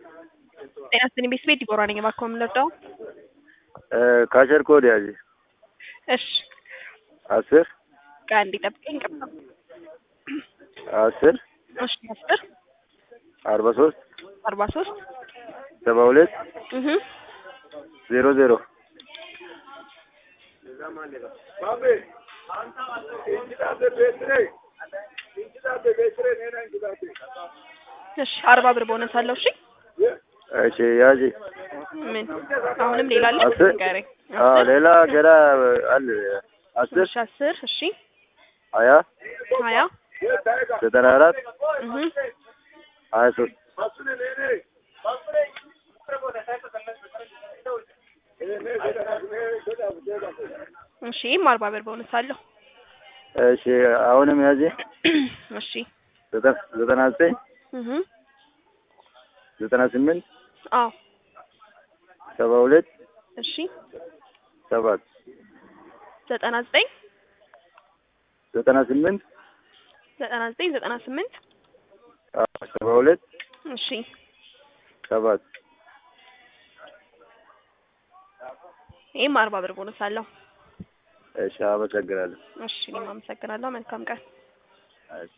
ጤና ይስጥልኝ ቤት ቤት ዲቦራ ነኝ። እባክዎ የምንረዳው? ካሸር ኮድ ያዥ እሺ አስር ቆይ አንዴ ጠብቀኝ። ቅርታ አስር እሺ አስር አርባ ሶስት አርባ ሶስት ሰባ ሁለት እህ ዜሮ ዜሮ እሺ አርባ ብር ቦነስ አለው። እሺ እሺ ያዥ ምን አሁንም ሌላ አለ? አስር ንገረኝ። አዎ አስር ሌላ ገና አለ አስር እሺ አስር እሺ ሀያ ሀያ ዘጠና አራት እህ ሀያ ሶስት እሺ ይህም አርባ ብር ቦነስ አለው። እሺ አሁንም ያዥ እሺ ዘጠና ዘጠና ዘጠኝ እህ ዘጠና ስምንት አዎ ሰባ ሁለት እሺ ሰባት ዘጠና ዘጠኝ ዘጠና ስምንት ዘጠና ዘጠኝ ዘጠና ስምንት ሰባ ሁለት እሺ ሰባት ይህም አርባ ብር ቦነስ አለው። እሺ አመሰግናለሁ። እሺ እኔም አመሰግናለሁ። መልካም ቀን። እሺ